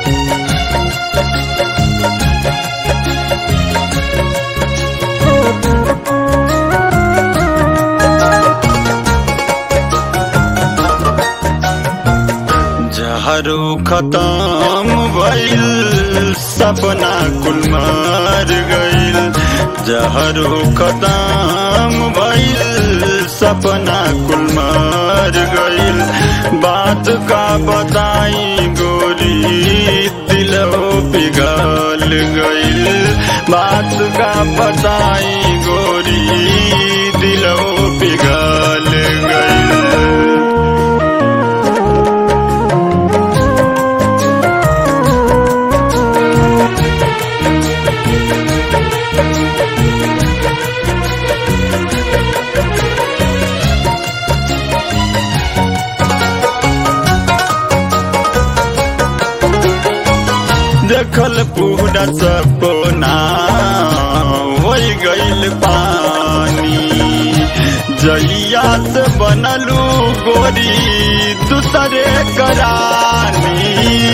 जहरो खत्म भइल सपना कुल मार गइल जहरो खत्म भइल सपना कुल मार गइल बात का बताई गोरी दिलो पिघल गइल बात का बताई गोरी दिलो पिघल गइल देखल पूरा सपना हो गइल पानी जइया से बनलू गोरी दूसरे करानी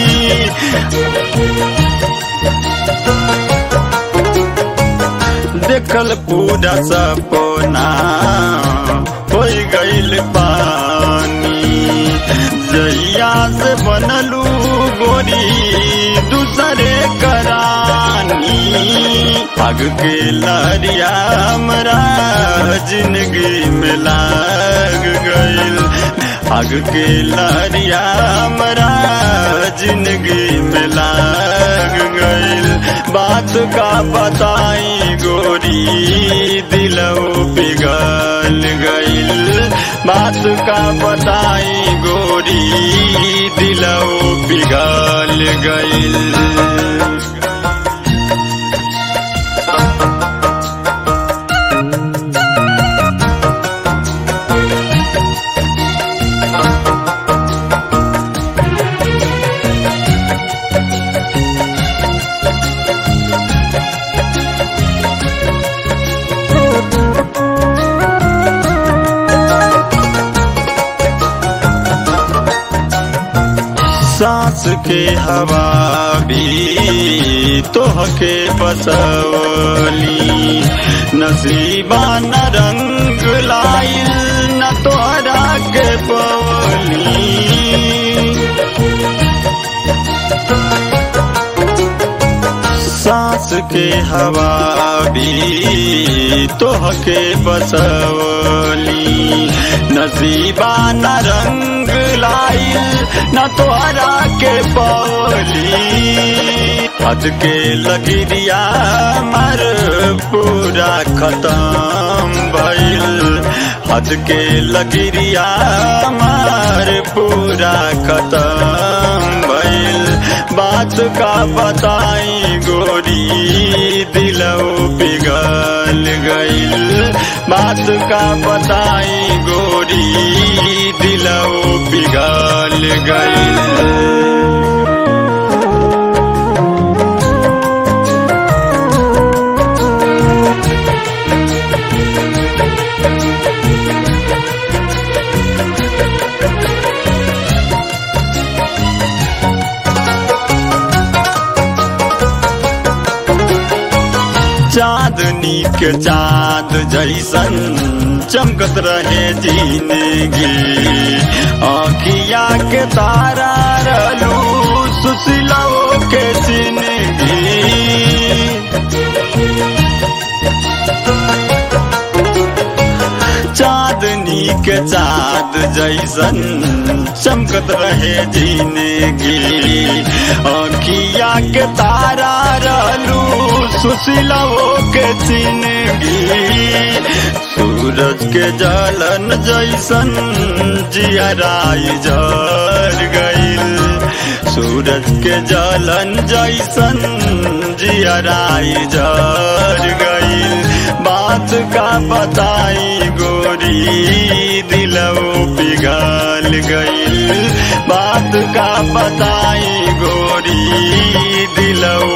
देखल पूरा सपना हो गइल पानी जइया से बनलू गोरी दूसरे करानी पग के लरिया हमरा जिंदगी में लाग गइल पग के लरिया हमरा जिंदगी में लाग गइल बात का बताई गोरी दिलो पिघल गइल बात का बताई गोरी दिलो पिघल गइल सांस के हवा भी तोहके बसवली नसीबा न रंग लाइल न तोहरा के पवली सांस के हवा भी तोहके बसवली नसीबा न रंग लाइल न तोहरा के पवली हद के लगिरिया मर पूरा खत्म भइल हद के लगिरिया मार पूरा खत्म भइल बात का बताई गोरी दिलो पिघल गइल बात का बताई गोरी दिलो पिघल गइल चांदनी के चांद जैसन चमकत रहे जिंदगी आखिया के तारा रहलू सुशीलो के जिंदगी चांदनी के चाँद जैसन चमकत रहे जिंदगी अखिया के तारा रहलू सुशीलवो के जिंदगी सूरज के जलन जैसन जियराई जर गईल सूरज के जलन जैसन जियराई जर गईल बात का बताई गोरी दिलवो पिघल गईल बात का बताई गोरी दिलवो